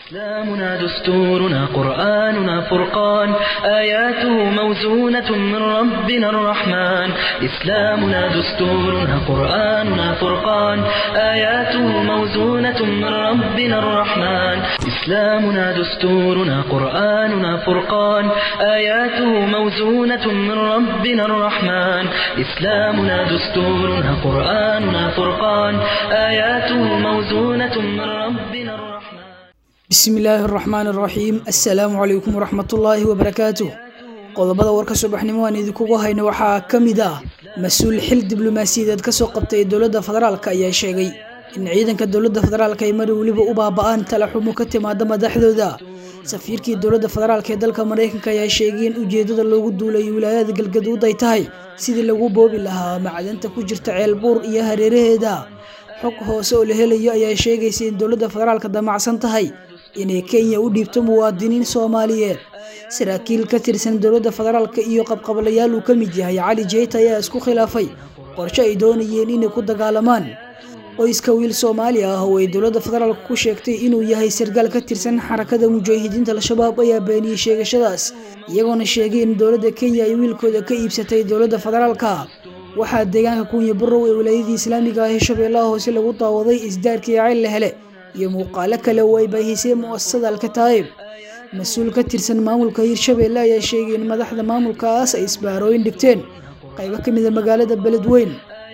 إسلامنا دستورنا قرآننا فرقان آياته موزونة من ربنا الرحمن إسلامنا دستورنا قرآننا فرقان آياته موزونة من ربنا الرحمن إسلامنا دستورنا قرآننا فرقان آياته موزونة من ربنا الرحمن إسلامنا دستورنا قرآننا فرقان آياته موزونة من ربنا الرحمن bismi illaahi araxmaan araxiim assalaamu calaykum waraxmatullaahi wabarakaatuh qodobada warka subaxnimo aan idinkugu hayno waxaa ka mid ah mas-uul xil diblomaasiyadeed kasoo qabtay dowladda federaalk ayaa sheegay in ciidanka dowladda federaalk ay mar weliba u baaba-aan talaxumo ka timaada madaxdooda safiirkii dowladda federaalk ee dalka maraykanka ayaa sheegay in ujeedada loogu duulay wilaayada galgaduud ay tahay sidii lagu boobi lahaa macdanta ku jirta ceelbuur iyo hareeraheeda xog hoose oo la helayo ayaa sheegaysa in dowladda federaalka damacsan tahay inay kenya u dhiibto muwaadiniin soomaaliyeed saraakiil ka tirsan dowladda federaalka iyo qabqablayaal uu ka mid yahay cali jeyta ayaa isku khilaafay qorshe ay doonayeen inay ku dagaalamaan qoyska wiil soomaali ah oo ay dowladda federaalka ku sheegtay inuu yahay sargaal ka tirsan xarakada mujaahidiinta al-shabaab ayaa beeniyey sheegashadaas iyagoona sheegay in dowladda kenya ay wiilkooda ka iibsatay dowladda federaalka waxaa deegaanka kunya barow ee wilaayadii islaamiga ah ee shabeellaha hoose lagu daawaday isdaarkii cayl la hele iyo muuqaalo kale oo ay baahisay mu'asasada alkataa'ib mas-uul ka tirsan maamulka hirshabeelle ayaa sheegay in madaxda maamulkaas ay isbaarooyin dhigteen qaybo ka mida magaalada beledweyn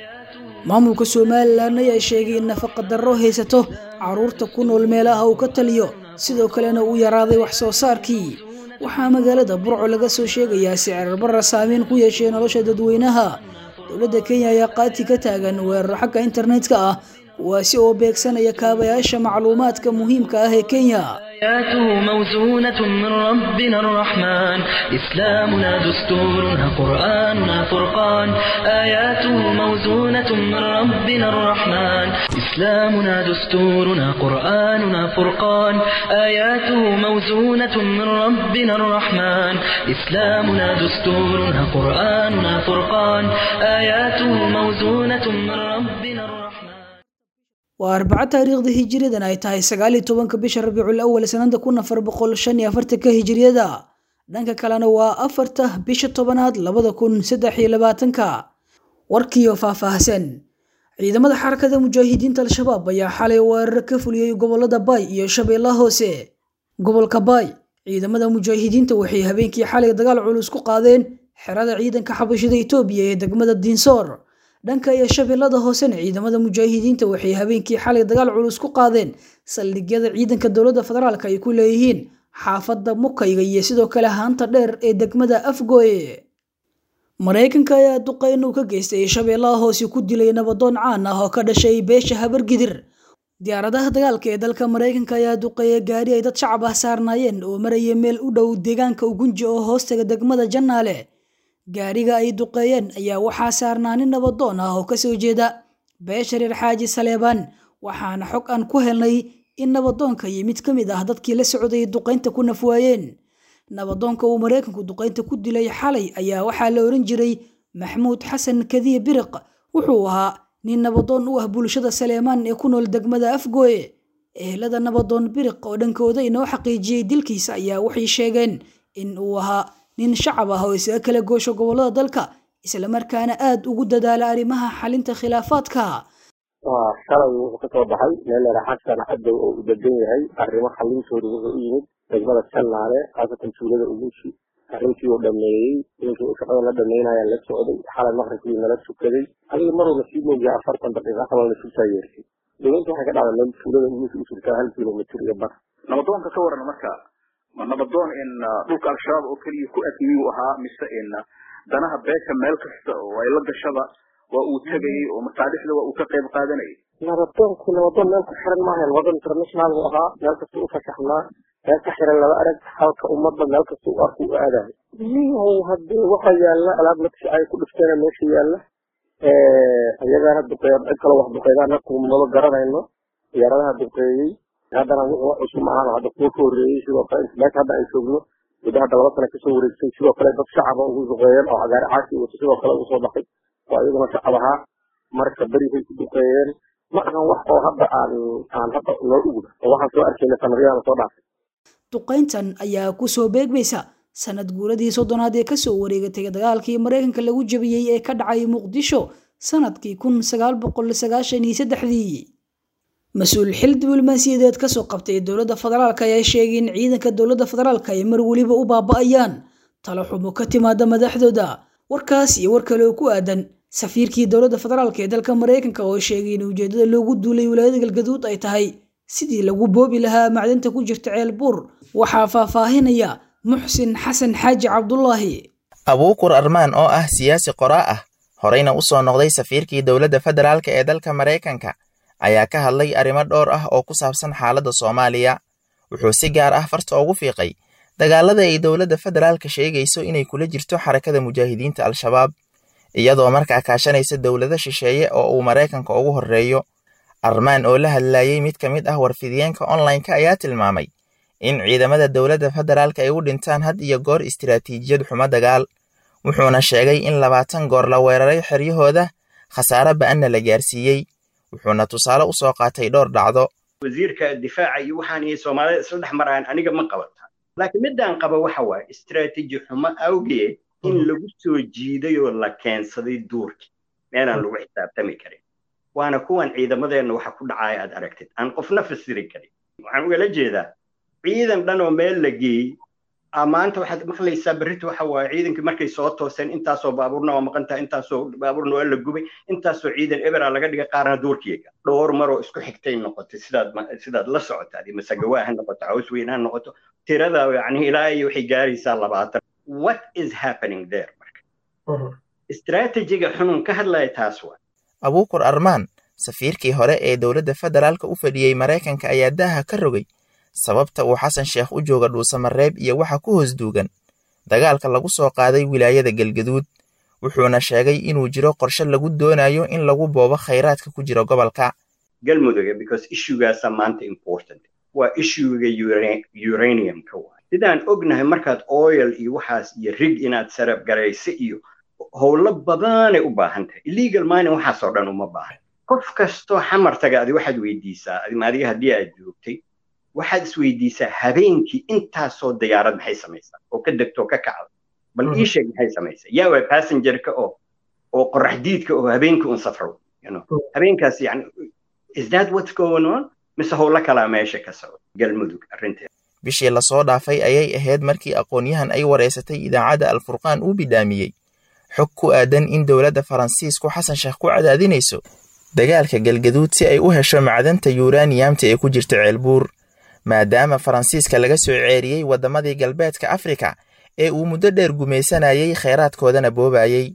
maamulka somalilan ayaa sheegay in nafaqa darro haysato caruurta ku nool meelaha uu ka taliyo sidoo kalena uu yaraaday wax soo saarkii waxaa magaalada burco laga soo sheegayaa sicir barra saameyn ku yeeshay nolosha dadweynaha dowladda kenya ayaa qaati ka taagan weeraro xagga internetka ah kuwaasi oo beegsanaya kaabayaasha macluumaadka muhiimka ah ee kenya آياته موزونة من ربنا الرحمن إسلامنا دستورنا قرآننا فرقان آياته موزونة من ربنا الرحمن إسلامنا دستورنا قرآننا فرقان آياته موزونة من ربنا الرحمن إسلامنا دستورنا قرآننا فرقان آياته موزونة من ربنا الرحمن waa arbaco taariikhda hijiriyadan ay tahay sagaal iyo tobanka bisha rabiicul awal sanada kun afar boqol shan iyo afartanka hijiriyada dhanka kalena waa afarta bisha tobanaad labada kun saddex iyo labaatanka warkiioo faahfaahsan ciidamada xarakada mujaahidiinta al-shabaab ayaa xalay weeraro ka fuliyey gobolada baay iyo shabeellaha hoose gobolka baay ciidamada mujaahidiinta waxay habeenkii xalay dagaal culus ku qaadeen xerada ciidanka xabashida etoobiya ee degmada diinsoor dhanka iyo shabeellada hoosena ciidamada mujaahidiinta waxay habeenkii xalay dagaal culus ku qaadeen saldhigyada ciidanka dowladda federaalk ay ku leeyihiin xaafadda mukayga iyo sidoo kale haanta dheer ee degmada afgooye maraykanka ayaa duqeyn uu ka geystay shabeellaha hoose ku dilay nabadoon caan ah oo ka dhashay beesha habargidir diyaaradaha dagaalka ee dalka maraykanka ayaa duqeeya gaari ay dad shacab ah saarnaayeen oo maraya meel u dhow deegaanka ugunji oo hoostaga degmada jannaale gaariga ay duqeeyeen ayaa waxaa saarnaa nin nabadoon ah oo kasoo jeeda beesha reer xaaji saleebaan waxaana xog aan ku helnay in nabadoonka iyo mid ka mid ah dadkii la socday duqaynta ku nafwaayeen nabadoonka uu maraykanku duqaynta ku dilay xalay ayaa waxaa la oran jiray maxmuud xasan kadiye biriq wuxuu ahaa nin nabadoon u ah bulshada saleemaan ee ku nool degmada afgooye ehelada nabadoon biriq oo dhankooda inoo xaqiijiyey dilkiisa ayaa waxay sheegeen in uu ahaa nin shacab ah oo isaga kala goosho gobolada dalka islamarkaana aada ugu dadaala arrimaha xalinta khilaafaadka waa shalay wuxuu kasoo baxay meel xasan cadow oo u degan yahay arrimo xalintooda wuxuu u yimid degmada jannaale khaasatan tuulada ugushi arrintii uu dhameeyey ninkii uu shaqada la dhameynaya la socday xalay maqribkii nala tukaday adiga maruuna sii mooyaa afartan daqiiqa kalona sultaa yeertay dowladda waxay ka dhacday meel tuulada ugushi u jirtaa hal kilomitr iyo bar nabadoonka ka waran marka ma nabadoon in dhulka al-shabaab oo keliya ku admiyuu ahaa mise in danaha beesha meel kasta oo ay la gashaba waa uu tegayey oo masaalixda waa uu ka qayb qaadanayay nabadoonku nabadoon meel ku xiran maahayn wadan international buu ahaa meel kasta u fasaxnaa meel ka xiran laba arag halka ummadda meel kasta u arku u aadayo niyow haddii waxa yaalla alaab nafsi ay ku dhifteena meesha yaalla iyagaana duqeeya cid kale wax duqeydaan nafku maba garanayno diyaaradaha duqeeyey haddana wuxuu wax cusub maahan hadda kuwa ka horreeyey sidoo kale meesha hadda ay joogno muddo hadda laba sana kasoo wareegtay sidoo kale dad shacaba ugu duqeeyeen oo cagaari caasi wato sidoo kale ugu soo baxay oo iyaguna shacab ahaa marka berigay ku duqeeyeen ma ahan wax oo hadda aan aan hadda noo ugda oo waxaan soo arkayna sanadyadan soo dhaafay duqayntan ayaa kusoo beegmaysa sanad guuradii soddonaad ee kasoo wareegatay dagaalkii maraykanka lagu jabiyey ee ka dhacay muqdisho sanadkii kun sagaal boqol sagaashan iyo saddexdii mas-uul xil diblomaasiyadeed kasoo qabtay dowladda federaalk ayaa sheegay in ciidanka dowladda federaalk ay mar weliba u baaba'ayaan talo xumo ka timaada madaxdooda warkaas iyo war kale oo ku aadan safiirkii dowladda federaalk ee dalka maraykanka oo sheegay in ujeedada loogu duulay wilaayada galgaduud ay tahay sidii lagu boobi lahaa macdinta ku jirta ceel buur waxaa faahfaahinaya muxsin xasan xaaji cabdulaahi abuukur armaan oo ah siyaasi qoraa ah horeyna u soo noqday safiirkii dowladda federaalk ee dalka maraykanka ayaa ka hadlay arrimo dhowr ah oo ku saabsan xaaladda soomaaliya wuxuu si gaar ah farta ugu fiiqay dagaalada ay dowladda federaalka sheegayso inay kula jirto xarakada mujaahidiinta al-shabaab iyadoo markaa kaashanaysa dowlado shisheeye oo uu maraykanka ugu horreeyo armaan oo la hadlayey mid ka mid ah warfidiyeenka online-ka ayaa tilmaamay in ciidamada dowladda federaalka ay u dhintaan had iyo goor istiraatiijiyad xumo dagaal wuxuuna sheegay in labaatan goor la weeraray xeryahooda khasaare ba'anna la gaarsiiyey wuxuuna tusaale u soo qaatay dhowr dhacdo wasiirka difaaca iyo waxaan iyo soomaalida isla dhex maraan aniga ma qabata laakiin midaan qaba waxa waaye istiraatiiji xumo awgeed in lagu soo jiiday oo la keensaday duurkii meelaan lagu xisaabtami karin waana kuwan ciidamadeenna waxa ku dhacaya aad aragtid aan qofna fasiri karin waxaan ugala jeedaa ciidan dhan oo meel la geeyey maanta waxaad maqlaysaa berrita waxa waaye ciidankii markay soo tooseen intaasoo baabuurna waa maqantaha intaasoo baabuurna waa la gubay intaasoo ciidan ebera laga dhigay qaarna duurkiyaga dhowr maroo isku xigtay noqotay sidaad sidaad la socotaad masagawaa ha noqoto caws weyn ha noqoto tirada yani ilaa iyo waxay gaaraysaa labaatan what is happening there marka istiraatijiga xunun ka hadlaya taas waa abuukur armaan safiirkii hore ee dowladda federaalka u fadhiyey maraykanka ayaa daaha ka rogay sababta uu xasan sheekh u jooga dhuusamareeb iyo waxa ku hoos duugan dagaalka lagu soo qaaday wilaayada galgaduud wuxuuna sheegay inuu jiro qorshe lagu doonayo in lagu boobo khayraadka ku jira gobolka galmudug because issuegaasa maanta important waa issuega uraniumka waa sidaan ognahay markaad oil iyo waxaas iyo rig inaad sarab garayso iyo howlo badanay u baahan tahay illegal mining waxaasoo dhan uma baahan qof kastoo xamar taga adi waxaad weydiisaa adiga haddii aad joogtay waxaad isweydiisaa habeenkii intaasoo diyaarad maxay samaysaa oo ka degto oo ka kacda bal ii sheeg maxay samaysaa yaa waa passengerka oo oo qorax diidka oo habeenkii un safro habeenkaas yani is that what's going on mise howlo kalaa meesha ka socda galmudug arrinteeda bishii lasoo dhaafay ayay ahayd markii aqoon-yahan ay wareysatay idaacadda alfurqaan uu bidhaamiyey xog ku aadan in dowladda faransiisku xasan sheekh ku cadaadinayso dagaalka galgaduud si ay u hesho macdanta yuraniyamta ee ku jirta ceelbuur maadaama faransiiska laga soo ceeriyey waddamadii galbeedka afrika ee uu muddo dheer gumaysanayay kheyraadkoodana boobayey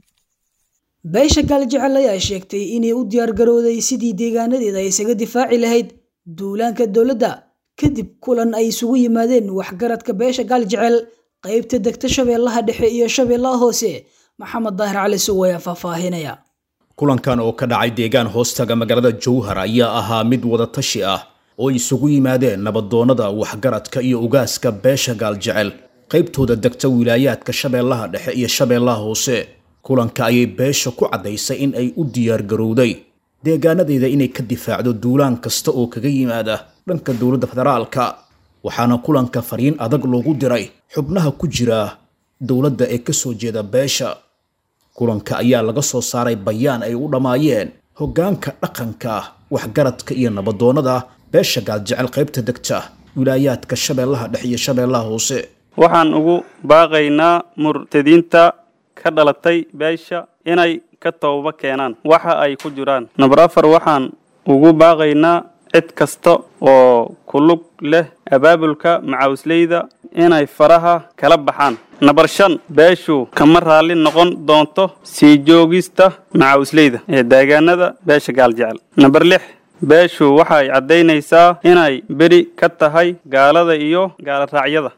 beesha gaaljecel ayaa sheegtay inay u diyaargarowday sidii deegaanadeeda ay isaga difaaci lahayd duulaanka dowladda kadib kulan ay isugu yimaadeen waxgaradka beesha gaaljecel qaybta degta shabeellaha dhexe iyo shabeellaha hoose maxamed daahir cali sugo ayaa faahfaahinaya kulankan oo ka dhacay deegaan hoostaga magaalada jowhar ayaa ahaa mid wadatashi ah oo isugu yimaadeen nabadoonnada waxgaradka iyo ugaaska beesha gaaljecel qaybtooda degta wilaayaadka shabeellaha dhexe iyo shabeellaha hoose kulanka ayay beesha ku caddaysay in ay u diyaargarowday deegaanadeeda inay ka difaacdo duulaan kasta oo kaga yimaada dhanka dowladda federaalka waxaana kulanka fariin adag loogu diray xubnaha ku jira dowladda ee ka soo jeeda beesha kulanka ayaa laga soo saaray bayaan ay u dhammaayeen hoggaanka dhaqanka waxgaradka iyo nabadoonnada beesha gaaljecel qaybta degta wilaayaadka shabeellaha dhexe iyo shabeellaha hoose waxaan ugu baaqaynaa murtadiinta ka dhalatay beesha inay ka tooba keenaan waxa ay ku jiraan number afar waxaan ugu baaqaynaa cid kasta oo ku lug leh abaabulka macawisleyda inay faraha kala baxaan number shan beeshu kama raalli noqon doonto sii joogista macawisleyda ee deegaanada beesha gaaljecel number lix beeshu waxay caddaynaysaa inay beri ka tahay gaalada iyo gaaloraacyada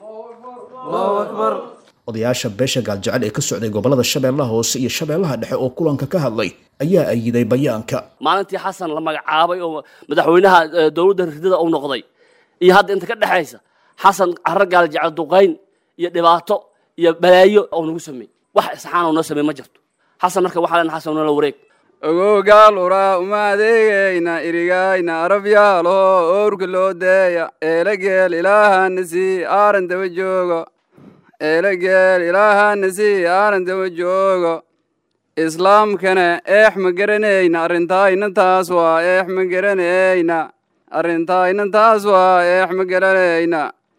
odayaasha beesha gaaljecel ee ka socday gobollada shabeellaha hoose iyo shabeellaha dhexe oo kulanka ka hadlay ayaa ayiday bayaanka maalintii xasan la magacaabay oo madaxweynaha dowladda ridada u noqday iyo hadda inta ka dhexaysa xasan carro gaaljecel duqayn iyo dhibaato iyo balaayo oo nagu sameey wax isxaan oo noo sameey ma jirto xasan marka waxaa lena xasan nala wareeg ogogaal uraa uma adeegayna irigayna arabyaalo owrka loo deeya eelageel ilaahana sii aaran daba joogo eelageel ilaahana sii aaran daba joogo islaamkana eex ma garanayna arrintaayna taas waa eex ma garanayna arrintaayna taas waa eex ma garanayna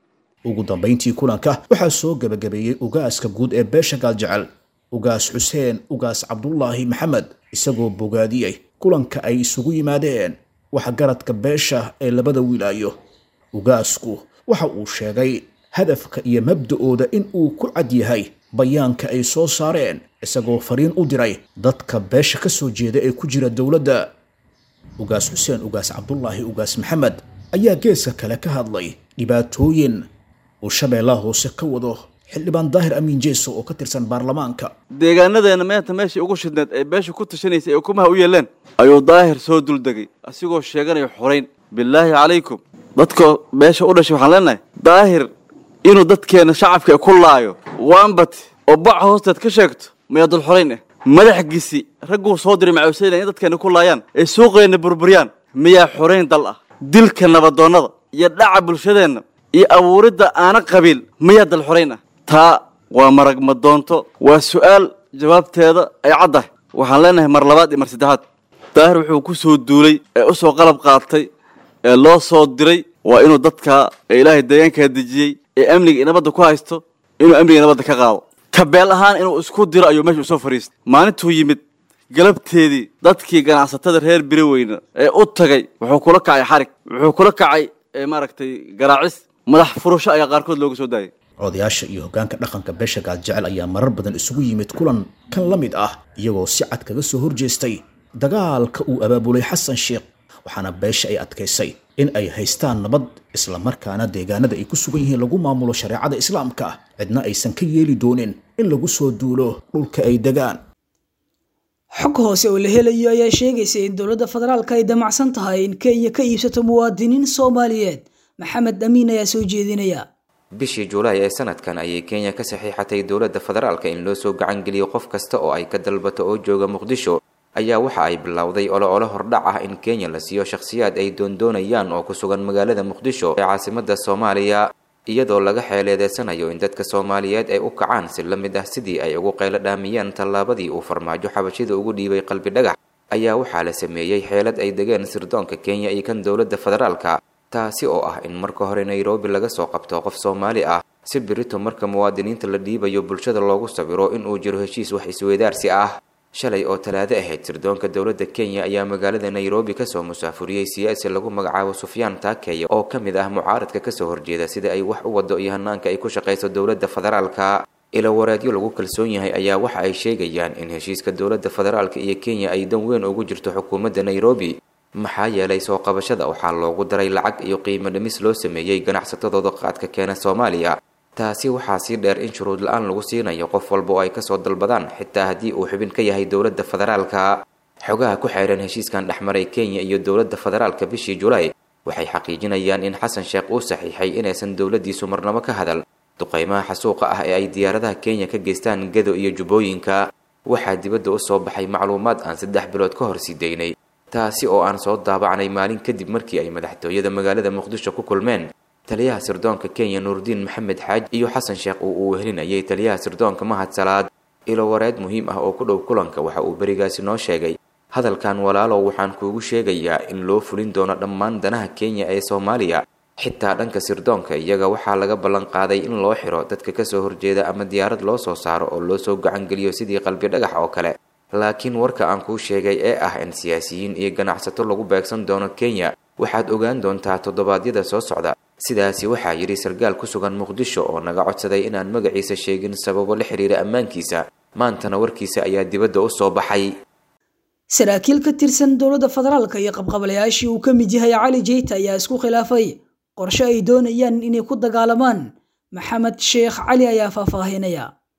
ugu dambayntii kulanka waxaa soo gebagabeeyey ugaaska guud ee beesha gaaljecel ugaas xuseen ugaas cabdulaahi maxamed isagoo bogaadiyey kulanka ay isugu yimaadeen waxgaradka beesha ee labada wilaayo ugaasku waxa uu sheegay hadafka iyo mabda'ooda in uu ku cad yahay bayaanka ay soo saareen isagoo fariin u diray dadka beesha ka soo jeeda ee ku jira dowladda ugaas xuseen ugaas cabdulaahi ugaas maxamed ayaa geeska kale ka hadlay dhibaatooyin uu shabeellaha hoose ka wado xildhibaan daahir amiin jeeso oo ka tirsan baarlamaanka deegaanadeena meenta meeshii ugu shidneed ee beesha ku tashanaysay ee ukumaha u yeeleen ayuu daahir soo duldegay asigoo sheeganaya xorayn bilaahi calaykum dadka beesha u dhashay waxaan leenahay daahir inuu dadkeena shacabka ku laayo waanbati oo baca hoosteed ka sheegto miyaa dul xorayn ah madaxgiisi ragguu soo diray macawisayna in dadkeena ku laayaan ay suuqeenna burburiyaan miyaa xorayn dal ah dilka nabadoonnada iyo dhaca bulshadeenna iyo abuuridda aana qabiil miyaa dal xorayn ah taa waa marag madoonto waa su'aal jawaabteeda ay caddahay waxaan leenahay mar labaad iyo mar saddexaad daahir wuxuu ku soo duulay ee u soo qalab qaatay ee loo soo diray waa inuu dadka ee ilaahay deegaankaa dejiyey ee amniga iyo nabadda ku haysto inuu amniga nabadda ka qaado kabeel ahaan inuu isku diro ayuu meesha usoo fadhiistay maalintuu yimid galabteedii dadkii ganacsatada reer biriweyne ee u tagay wuxuu kula kacay xarig wuxuu kula kacay maaragtay garaacis madax furasho ayaa qaarkood looga soo daayay odayaasha iyo hoggaanka dhaqanka beesha gaaljecel ayaa marar badan isugu yimid kulan kan la mid ah iyagoo si cad kaga soo horjeestay dagaalka uu abaabulay xasan sheekh waxaana beesha ay adkaysay in ay haystaan nabad islamarkaana deegaanada ay ku sugan yihiin lagu maamulo shareecada islaamka cidna aysan ka yeeli doonin in lagu soo duulo dhulka ay degaan xog hoose oo la helayo ayaa sheegaysa in dowladda federaalka ay damacsan tahay in kenya ka iibsato muwaadiniin soomaaliyeed maxamed amiin ayaa soo jeedinaya bishii juulaay ee sanadkan ayay kenya ka saxiixatay dowladda federaalka in loo soo gacan geliyo qof kasta oo ay ka dalbato oo jooga muqdisho ayaa waxa ay bilowday olo-olo hordhac ah in kenya la siiyo shakhsiyaad ay doondoonayaan oo ku sugan magaalada muqdisho ee caasimada soomaaliya iyadoo laga xeeleedeysanayo in dadka soomaaliyeed ay u kacaan si la mid ah sidii ay ugu qaylo dhaamiyeen tallaabadii uu farmaajo xabashida ugu dhiibay qalbi dhagax ayaa waxaa la sameeyey xeelad ay degeen sirdoonka kenya iyo kan dowladda federaalka taasi oo ah in marka hore nairobi laga soo qabto qof soomaali ah si berito marka muwaadiniinta la dhiibayo bulshada loogu sawiro inuu jiro heshiis wax isweydaarsi ah shalay oo talaado ahayd sirdoonka dowladda kenya ayaa magaalada nairobi kasoo musaafuriyey siyaasi lagu magacaabo sufyaan taakeya oo ka mid ah mucaaradka kasoo horjeeda sida ay wax u wado iyo hanaanka ay ku shaqayso dowladda federaalka ilawareedyo lagu kalsoon yahay ayaa waxa ay sheegayaan in heshiiska dowladda federaalka iyo kenya ay dan weyn ugu jirto xukuumadda nairobi maxaa yeelay soo qabashada waxaa loogu daray lacag iyo qiimo dhimis loo sameeyey ganacsatadooda qaadka keena soomaaliya taasi waxaa sii dheer in shuruud la-aan lagu siinayo qof walba oo ay kasoo dalbadaan xitaa haddii uu xubin ka yahay dowladda federaalka xogaha ku xeeran heshiiskan dhexmaray kenya iyo dowladda federaalka bishii julaay waxay xaqiijinayaan in xasan sheekh uu saxiixay inaysan dowladdiisu marnabo ka hadal duqeymaha xasuuqa ah ee ay diyaaradaha kenya ka geystaan gado iyo jubbooyinka waxaa dibadda u soo baxay macluumaad aan saddex bilood ka hor sii daynay taasi oo aan soo daabacnay maalin kadib markii ay madaxtooyada magaalada muqdisho ku kulmeen taliyaha sirdoonka kenya nuurdiin maxamed xaaj iyo xasan sheekh oo uu wehelinayay taliyaha sirdoonka mahad salaad ilo wareed muhiim ah oo ku dhow kulanka waxa uu berigaasi noo sheegay hadalkan walaalow waxaan kuugu sheegayaa in loo fulin doono dhammaan danaha kenya ee soomaaliya xitaa dhanka sirdoonka iyaga waxaa laga ballan qaaday in loo xiro dadka kasoo horjeeda ama diyaarad loo soo saaro oo loo soo gacangeliyo sidii qalbi dhagax oo kale laakiin warka aan kuu sheegay ee ah in siyaasiyiin iyo ganacsato lagu beegsan doono kenya waxaad ogaan doontaa toddobaadyada soo socda sidaasi waxaa yidhi sarkaal ku sugan muqdisho oo naga codsaday inaan magaciisa sheegin sababo la xiriira ammaankiisa maantana warkiisa ayaa dibadda u soo baxay saraakiil ka tirsan dowladda federaalka iyo qabqabalayaashii uu ka mid yahay cali jeyta ayaa isku khilaafay qorshe ay doonayaan inay ku dagaalamaan maxamed sheekh cali ayaa faahfaahinaya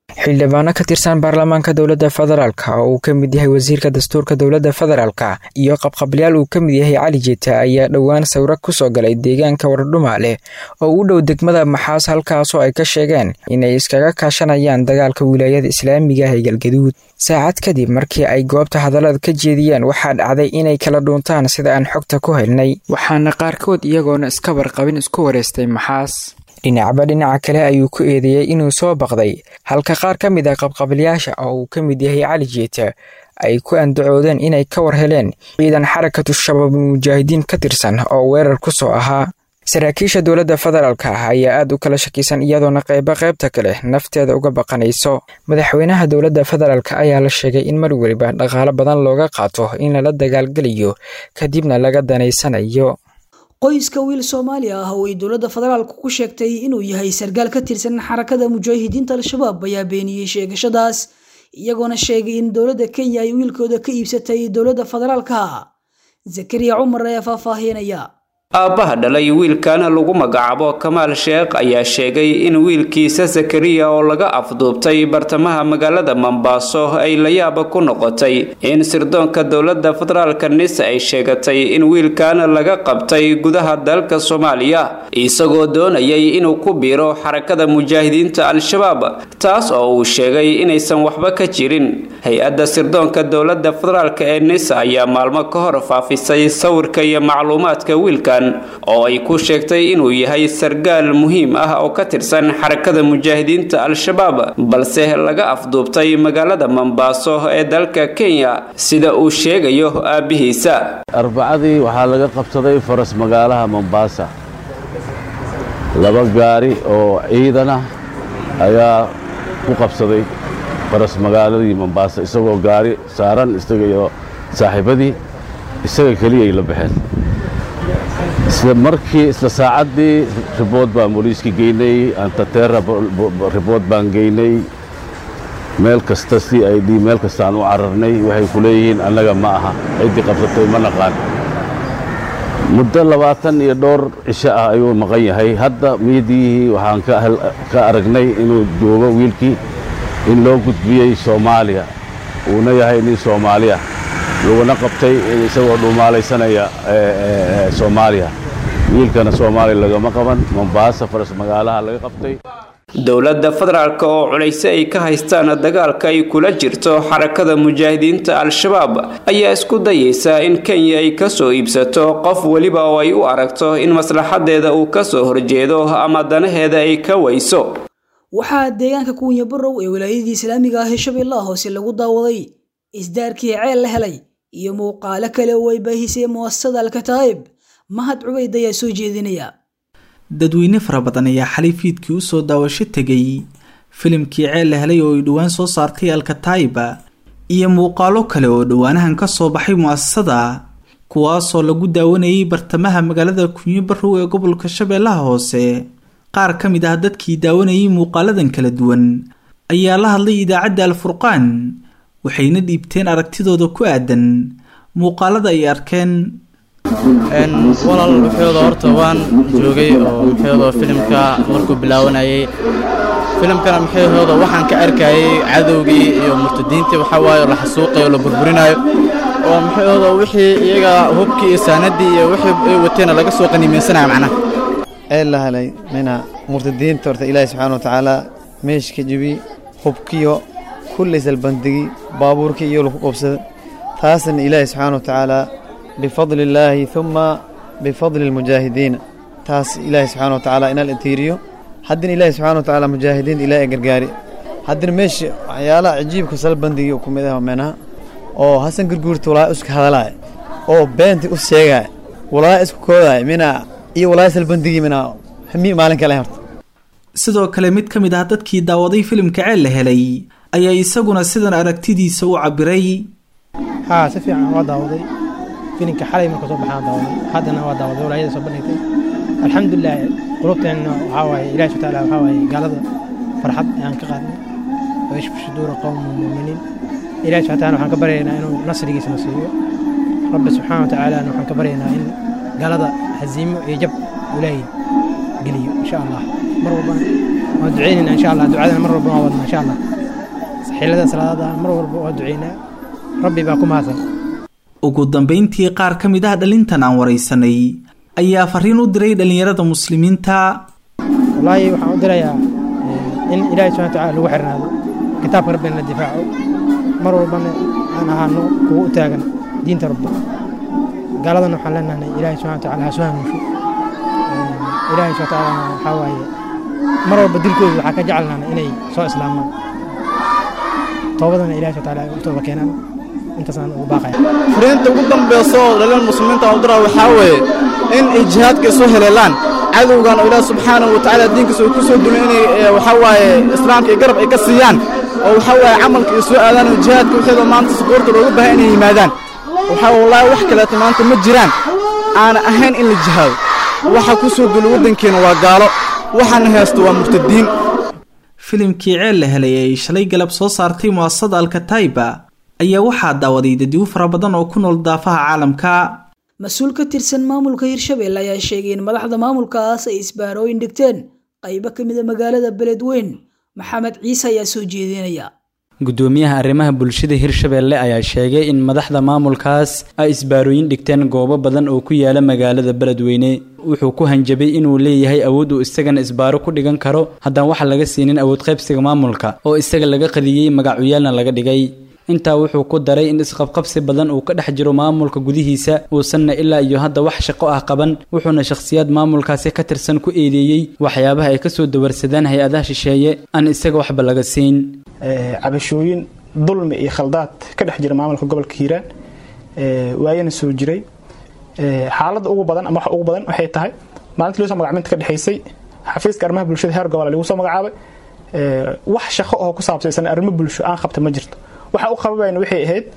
xildhibaano ka tirsan baarlamaanka dowladda federaalka oo uu ka mid yahay wasiirka dastuurka dowladda federaalka iyo qabqablayaal uu ka mid yahay cali jeeta ayaa dhowaan sawiro kusoo galay deegaanka wardhumaale oo u dhow degmada maxaas halkaasoo ay ka sheegeen inay iskaga kaashanayaan dagaalka wilaayada islaamiga ah ee galgaduud saacad kadib markii ay goobta hadallada ka jeediyeen waxaa dhacday inay kala dhuuntaan sida aan xogta ku helnay waxaana qaarkood iyagoona iska warqabin isku wareystay maxaas dhinacba dhinaca kale ayuu ku eedeeyey inuu soo baqday halka qaar ka mid ah qabqabilayaasha oo uu ka mid yahay cali jeeta ay ku andacoodeen inay ka war heleen ciidan xarakatu shabaabul mujaahidiin ka tirsan oo weerar ku soo ahaa saraakiisha dowladda federaalka ah ayaa aad u kala shakisan iyadoona qaybo qaybta kale nafteeda uga baqanayso madaxweynaha dowladda federaalk ayaa la sheegay in mar weliba dhaqaalo badan looga qaato in lala dagaalgelayo kadibna laga danaysanayo qoyska wiil soomaaliya ah oo ay dowladda federaalku ku sheegtay inuu yahay sargaal ka tirsan xarakada mujaahidiinta al-shabaab ayaa beeniyey sheegashadaas iyagoona sheegay in dowladda kenya ay wiilkooda ka iibsatay dowladda federaalka zakariya cumar ayaa faahfaahinaya aabbaha dhalay wiilkan lagu magacaabo kamaal sheekh ayaa sheegay in wiilkiisa zakariya oo laga afduubtay bartamaha magaalada mombaaso ay layaaba ku noqotay in sirdoonka dowladda federaalka nis ay sheegatay in wiilkan laga qabtay gudaha dalka soomaaliya isagoo doonayay inuu ku biiro xarakada mujaahidiinta al-shabaab taas oo uu sheegay inaysan waxba ka jirin hay-adda sirdoonka dowladda federaalk ee nis ayaa maalmo ka hor faafisay sawirka iyo macluumaadka wiilkan oo ay ku sheegtay inuu yahay sargaal muhiim ah oo ka tirsan xarakada mujaahidiinta al-shabaab balse laga afduubtay magaalada mombaaso ee dalka kenya sida uu sheegayo aabbihiisa arbacadii waxaa laga qabsaday faras magaalaha mombaasa laba gaari oo ciidan ah ayaa ku qabsaday faras magaaladii mombaasa isagoo gaari saaran isaga iyo saaxiibadii isaga keliyay la baxeen isla markii isla saacaddii ribood baan booliiska geynay antateera ribood baan geynay meel kasta c i d meel kastaan u cararnay waxay ku leeyihiin annaga ma aha ciddii qabsatay ma naqaan muddo labaatan iyo dhowr cisho ah ayuu maqan yahay hadda miidiyihii waxaan ka aragnay inuu joogo wiilkii in loo gudbiyey soomaaliya uuna yahay nin soomaaliya laguna qabtay isagoo dhuumaalaysanaya soomaaliya wiilkana soomaaliya lagama qaban mombaasa faras magaalaha laga qabtay dowladda federaalk oo culayse ay ka haystaan dagaalka ay kula jirto xarakada mujaahidiinta al-shabaab ayaa isku dayeysa in kenya ay kasoo iibsato qof weliba oo ay u aragto in maslaxadeeda uu kasoo horjeedo ama danaheeda ay ka weyso waxaa deegaanka kuunya barow ee wilaayadii islaamiga ah ee shabeellaha hoose lagu daawaday isdaarkii ceel la helay iyo muuqaalo kale oo ay baahisay muasasada alkataa'ib mahad cubayd ayaa soo jeedinaya dadweyne fara badan ayaa xalay fiidkii usoo daawasho tegay filimkii ceel la helay oo ay dhowaan soo saartay alkataa'iba iyo muuqaalo kale oo dhowaanahan ka soo baxay mu'asasada kuwaasoo lagu daawanayay bartamaha magaalada kunyo barow ee gobolka shabeellaha hoose qaar ka mid ah dadkii daawanayay muuqaaladan kala duwan ayaa la hadlay idaacadda alfurqaan waxayna dhiibteen aragtidooda ku aadan muuqaalada ay arkeen walaal wuxuuda horta waan joogay oo muxuuda filimka markuu bilaawanayay filimkana muxuuda waxaan ka arkayay cadowgii iyo murtadiintii waxaa waaye la xasuuqayo la burburinayo oo muxuuda wixii iyaga hubkii iyo saanadii iyo wixii ay wateena laga soo qaniimaysanaya macnaha ee la helay mina murtadiinta horta ilaahi subxaana watacaala meeshka jibi hubkiyo kullay salbandigi baabuurkii iyo lagu qabsada taasna ilaahi subxaana watacaala bifadli illaahi uma bifadli almujaahidiina taas ilaahi subxaana watacaala inal intiiriyo haddina ilaahi subxaana watacaala mujaahidiinta ilaahi gargaari haddina meesha waxyaalaha cajiibka salbandigi ku mid ah menaha oo hasan gurguurta walaa iska hadalaaya oo beenta u sheegaya walaa isku koodaya mina iyo walaa salbandigi mina hami maalin kale horta sidoo kale mid ka mid ah dadkii daawaday filimka ceel la helay ayaa isaguna sidan aragtidiisa u cabiray haa si fiican waa daawaday filimka xalay marka soo baxaan daawaday haddana waa daawaday walaayada soo bandhigtay alxamdulilah qulubteenna waxaa waaye ilahi subxana taala waxaa waaye gaalada farxad ayaan ka qaadnay wayashfu shuduura qowma muuminiin ilahi subxana taala waxaan ka baryaynaa inuu nasrigiisa na siiyo rabbi subxaana wa tacaalana waxaan ka baryaynaa in gaalada haziimo iyo jab ilaahay geliyo insha allah mar walbana waan duceynaynaa insha allah ducadana mar walbana waa wadnaa insha allah xillada salaadada mar walba waa duceynaa rabbi baa ku mahadsan ugu dambayntii qaar ka mid ah dhalintan aan waraysanay ayaa fariin u diray dhallinyarada muslimiinta wallaahi waxaan u dirayaa in ilaahay subxana watacaala lagu xirnaado kitaabka rabbina la difaaco mar walbana aan ahaano kuwa u taagan diinta rabbi gaaladana waxaan leenahay ilaahay subxana watacaala ha soo hanuusho ilaahay subxana watacaala waxaa waaye mar walba dilkooda waxaa ka jecelnaana inay soo islaamaan toobadana ilahay subxana watacaala u tooba keenaan intaasaan ugu baaqaya fariinta ugu dambeysa oo dhalin muslimiinta u dira waxaa weeye in ay jihaadka isu heleelaan cadowgan oo ilaah subxaanahu watacaala diinkiisa uu ku soo dumin inay waxaa waaye islaamka iyo garab ay ka siiyaan oo waxaa waaye camalka ay soo aadaan oo jihaadka wixeeda maanta sukuurta looga baahan inay yimaadaan waxaa wallaahi wax kaleeto maanta ma jiraan aana ahayn in la jihaado waxa ku soo dula waddankeena waa gaalo waxaana haysto waa murtadiin filimkii ceel la helay ay shalay galab soo saartay mu'asasada alkataiba ayaa waxaa daawaday dadyo fara badan oo ku nool daafaha caalamka mas-uul ka tirsan maamulka hirshabelle ayaa sheegay in madaxda maamulkaas ay isbaarooyin dhigteen qaybo ka mid a magaalada beledweyn maxamed ciise ayaa soo jeedinaya gudoomiyaha arrimaha bulshada hirshabelle ayaa sheegay in madaxda maamulkaas ay isbaarooyin dhigteen goobo badan oo ku yaala magaalada beledweyne wuxuu ku hanjabay inuu leeyahay awood uu isagana isbaaro ku dhigan karo haddaan waxa laga siinin awood qaybsiga maamulka oo isaga laga qadiyey magacuyaalna laga dhigay intaa wuxuu ku daray in isqabqabsi badan uu ka dhex jiro maamulka gudihiisa uusanna ilaa iyo hadda wax shaqo ah qaban wuxuuna shakhsiyaad maamulkaasi ka tirsan ku eedeeyey waxyaabaha ay kasoo dawarsadaan hay-adaha shisheeye aan isaga waxba laga siin cabashooyin dulmi iyo khaldaad ka dhex jira maamulka gobolka hiiraan waayana soo jiray xaaladda ugu badan ama wax ugu badan waxay tahay maalintii loo soo magacminta ka dhexaysay xafiiska arrimaha bulshada heer gobol lagu soo magacaabay wax shaqo oo ku saabsaysan arrimo bulsho aan qabta ma jirto waxa u qababayna waxay ahayd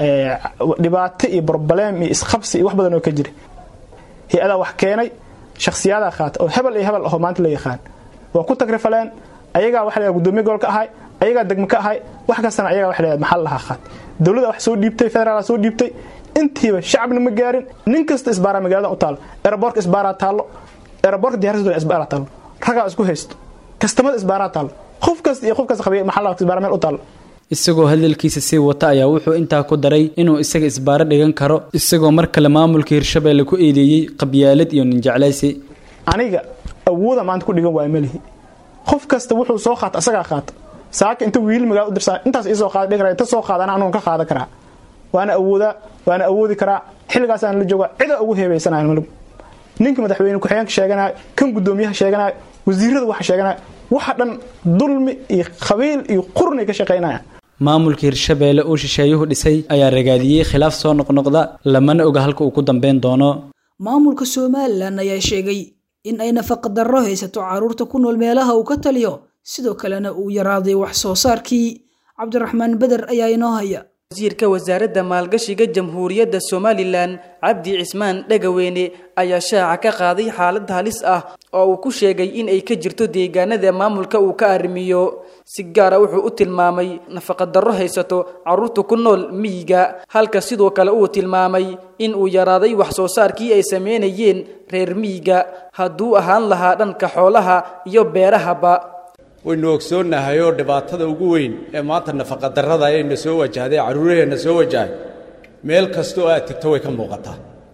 dhibaato iyo broblem iyo isqabsi iyo wax badan oo ka jira hay-adaa wax keenay shakhsiyaadaa qaata oo hebel iyo hebel ahoo maanta la yaqaan waa ku tagrifaleen ayagaa waxa la gudoomiye gobolka ahay ayagaa degmo ka ahay wax kastana ayagaa waxa la maxal lahaa qaat dowladda wax soo dhiibtay federaal soo dhiibtay intiiba shacabna ma gaarin nin kasta isbaaraa magaalada u taalo eraboorka isbaaraa taallo eraboorka diyaarsadooda isbaaraa taallo ragaa isku haysto kastamada isbaaraa taallo qof kasta iyo qof kasta qabiya maxal isbaara meel u taallo isagoo hadalkiisa sii wata ayaa wuxuu intaa ku daray inuu isaga isbaaro dhigan karo isagoo mar kale maamulka hirshabelle ku eedeeyey qabyaalad iyo ninjeclaysi aniga awooda maanta ku dhigan waaya malihi qof kasta wuxuu soo qaata asagaa qaata saaka inta wiil magaala u dirsaa intaas iisoo qaada dhigara inta soo qaadana anuun ka qaadan karaa waana awoodaa waana awoodi karaa xilligaasaan la joogaa cida ugu heebaysanayo malib ninka madaxweyne ku-xigeenka sheeganayo kan gudoomiyaha sheeganayo wasiirada waxa sheeganayo waxa dhan dulmi iyo qabiil iyo qurnay ka shaqaynaya maamulka hirshabelle uu shisheeyuhu dhisay ayaa ragaadiyey khilaaf soo noqnoqda lamana oga halka uu ku dambeyn doono maamulka somalilan ayaa sheegay in ay nafaqadarro haysato carruurta ku nool meelaha uu ka taliyo sidoo kalena uu yaraaday wax soo saarkii cabdiraxmaan beder ayaa inoo haya wasiirka wasaaradda maalgashiga jamhuuriyadda somalilan cabdi cismaan dhagaweyne ayaa shaaca ka qaaday xaalad halis ah oo uu ku sheegay in ay ka jirto deegaanada maamulka uu ka arrimiyo si gaara wuxuu u tilmaamay nafaqadarro haysato carruurta ku nool miyiga halka sidoo kale uu tilmaamay in uu yaraaday wax soo saarkii ay sameynayeen reer miyiga hadduu ahaan lahaa dhanka xoolaha iyo beerahaba waynu ogsoonnahay oo dhibaatada ugu weyn ee maanta nafaqadarrada ayayna soo wajahday carruuraheenna soo wajahay meel kasta oo aad tegto way ka muuqataa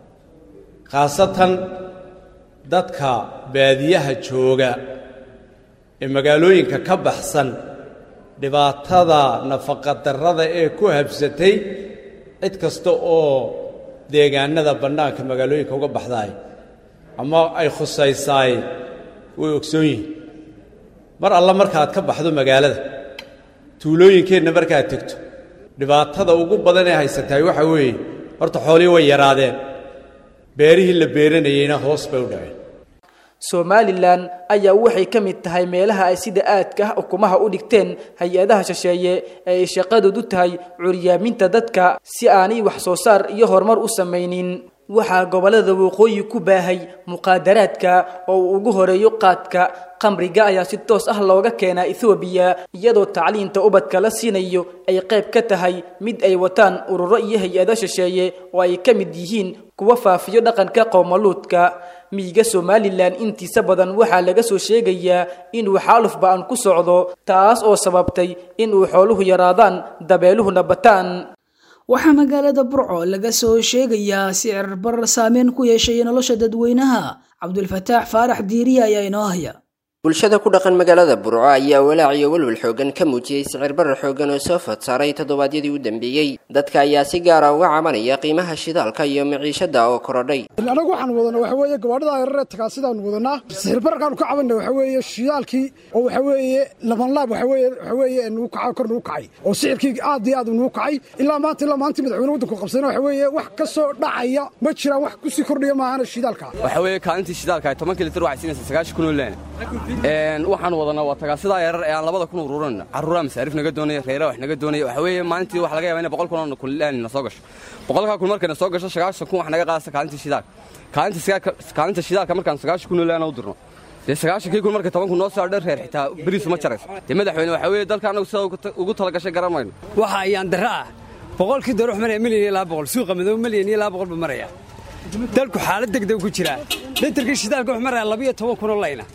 khaasatan dadka baadiyaha jooga ee magaalooyinka ka baxsan dhibaatada nafaqadarrada ee ku habsatay cid kasta oo deegaanada bannaanka magaalooyinka uga baxdaay ama ay khusaysaay way ogsoon yihiin mar alla markaaad ka baxdo magaalada tuulooyinkeenna markaad tegto dhibaatada ugu badan ee haysatahay waxaa weeye horta xoolihii way yaraadeen beerihii la beeranayeyna hoos bay u dhaceen somalilan ayaa waxay ka mid tahay meelaha ay sida aadka ah ukumaha u dhigteen hay-adaha shisheeye ee ay shaqadoodu tahay curyaaminta dadka si aanay wax soo saar iyo horumar u samaynin waxaa gobollada waqooyi ku baahay muqaadaraadka oo uu ugu horeeyo qaadka qamriga ayaa si toos ah looga keenaa ethoobiya iyadoo tacliinta ubadka la siinayo ay qayb ka tahay mid ay wataan ururo iyo hay-ado shisheeye oo ay ka mid yihiin kuwa faafiyo dhaqanka qowmaluudka miyiga somalilan intiisa badan waxaa laga soo sheegayaa inuu xaaluf ba-an ku socdo taas oo sababtay inuu xooluhu yaraadaan dabeeluhuna bataan waxaa magaalada burco laga soo sheegayaa sicir barar saameyn ku yeeshay nolosha dadweynaha cabdulfataax faarax diiriya ayaa inoo haya bulshada ku dhaqan magaalada burco ayaa walaac iyo walwal xoogan ka muujiyey sicir barar xoogan oo soo fod saaray toddobaadyadii u dambeeyey dadka ayaa si gaara uga cabanaya qiimaha shidaalka iyo maciishada oo korodhay anagu waxaan wadana waxa weeye gabaadhada yararee tagaasidaanu wadanaa sicir bararkaanu ka cabanna waxa weeye shidaalkii oo waxa weeye labanlaab waxa weeye waxa weeye nugu kacay kor nugu kacay oo sicirkii aad iyo aad nugu kacay ilaa maanta ilaa maanta madaxweyne waddanku qabsana waxa weeye wax ka soo dhacaya ma jiraan wax ku sii kordhaya maahana shidaalka waxa weeye kaalintii shidaalka ay tobankii litir waxay siinaysaa sagaashan kun oo leen waxaan wadanaa waa tagaasidaa yarar ee aan labada kun uruuran carruuraa masaarif naga doonaya reeraa wax naga doonaya waxa weeye maalintii waxa laga yaba inay boqol kun oo kunlaan na soo gasho boqolkaa kun markayna soo gasho sagaashan kun wax naga qaadasa kaalintii shidaalka kaalinta shidaalka markaan sagaashan kun oo laana u dirno dee sagaashankii kun marka toban kun noo soo dher reer xitaa beriisu ma jarayso dee madaxweyne waxa weeye dalka annagu sida ugu talagashay garan mayno waxa ayaan darra ah boqolkii doolar wax maraya milyan iyo laba boqol suuqa madow milyan iyo laba boqol buu maraya dalku xaalad degdeg ku jiraa litarkii shidaalka wax maraya labiyo toban kun oo layna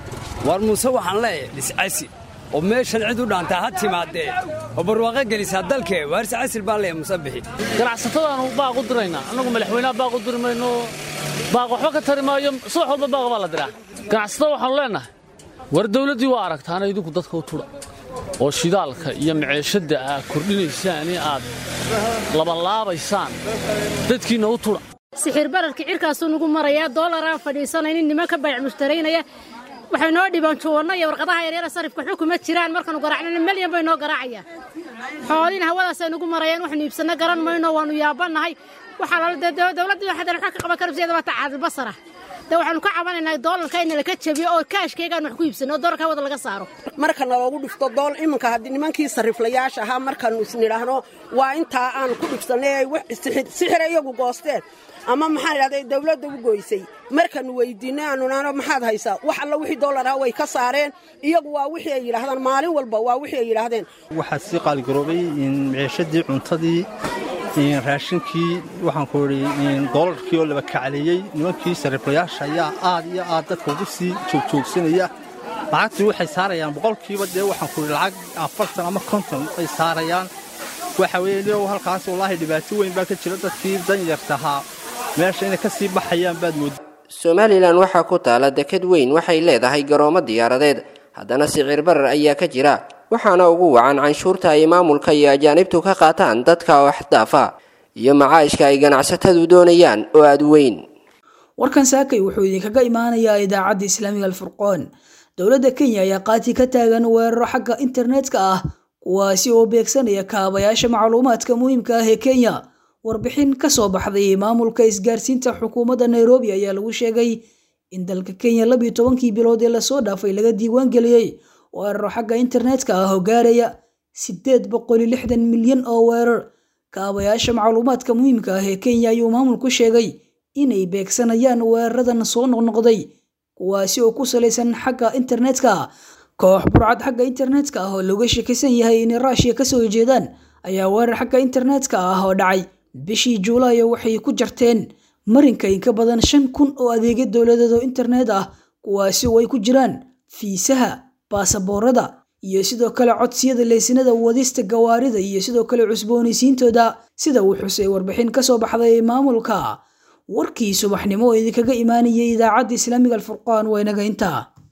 war muuse waxaan leeyahay dhiscasi oo meeshan cid u dhaantaa ha timaadee oo barwaaqo gelisaa dalkee waaris casil baan leeyahay muuse bixi ganacsatadaanu baaq u diraynaa annagu madaxweynaha baaq u diri mayno baaq waxba ka tari maayo subax walba baaqa baa la diraa ganacsatada waxaanu leennahay war dawladdii waa aragtaana idinku dadka u tudha oo shidaalka iyo maceeshadda aad kordhinaysaan in aad labanlaabaysaan dadkiinna u tudha sixir bararka cirkaasuu nagu marayaa doolaraan fadhiisanaynin niman ka bayc mushtaraynaya waxay noo dhibaan juwanno iyo warqadaha yaryara sarifka xukuma jiraan markaanu garaacnana melyan bay noo garaacayaan xooliina hawadaasay nagu marayaan waxnu iibsanno garan mayno waanu yaabannahay waxaa lala dee dowladdii waxaa wax ka qaban karabsiyeeda waa tacaadil basara de waxaanu ka cabanaynaa doolarka in laka jabiyo oo kaashkaygaan wax ku iibsano oo doolarka wada laga saaro marka naloogu dhifto dool iminka haddii nimankii sariflayaasha ahaa markaanu isnidhaahno waa intaa aan ku dhibsannay ay sixir iyagu goosteen ama maxaan idhahday dawladda u goysay markaanu weydiinay aanu nahno maxaad haysaa wax alla wixii doolar ah way ka saareen iyagu waa wixii ay yidhaahdaan maalin walba waa wixii ay yidhaahdeen waxaa sii qaaligaroobay maciishadii cuntadii raashinkii waxaan ku idhi doolarkii oo laba kacleeyey nimankii sariflayaasha ayaa aad iyo aad dadka ugu sii joogjoogsanaya lacagtii waxay saarayaan boqolkiiba dee waxaan ku idhi lacag afartan ama konton ay saarayaan waxa weeye niyow halkaas wallaahi dhibaato weyn baa ka jira dadkii danyartahaa meesha inay ka sii baxayaan baad moodda somalilan waxaa ku taala deked weyn waxay leedahay garoomo diyaaradeed haddana sicir barar ayaa ka jira waxaana ugu wacan canshuurta ay maamulka iyo ajaanibtu ka qaataan dadka waxdaafa iyo macaashka ay ganacsatadu doonayaan oo aad weyn warkan saakay wuxuu idinkaga imaanayaa idaacadda islaamiga alfurqoon dowladda kenya ayaa qaati ka taagan weeraro xagga internetka ah kuwaasi oo beegsanaya kaabayaasha macluumaadka muhiimka ah ee kenya warbixin ka soo baxday maamulka isgaarsiinta xukuumadda nairobi ayaa lagu sheegay in dalka kenya labiyo tobankii bilood ee lasoo dhaafay laga diiwaan geliyey weeraro xagga internetka ah oo gaaraya sideed boqoli lixdan milyan oo weerar kaabayaasha macluumaadka muhiimka ah ee kenya ayuu maamulku sheegay inay beegsanayaan weeraradan soo noqnoqday kuwaasi oo ku salaysan xagga internetka koox burcad xagga internetka ah oo looga sheekaysan yahay inay ruushiya kasoo jeedaan ayaa weerar xagga internetka ah oo dhacay bishii juulaayo waxay ku jarteen marinka in ka badan shan kun oo adeegyo dowladeed oo internet ah kuwaasi oo ay ku jiraan fiisaha baasaboorada iyo sidoo kale codsiyada leysinada wadista gawaarida iyo sidoo kale cusboonaysiintooda sida uu xusay warbixin ka soo baxday maamulka warkii subaxnimo oo idinkaga imaanayay idaacadda islaamiga alfurqaan waa inaga intaa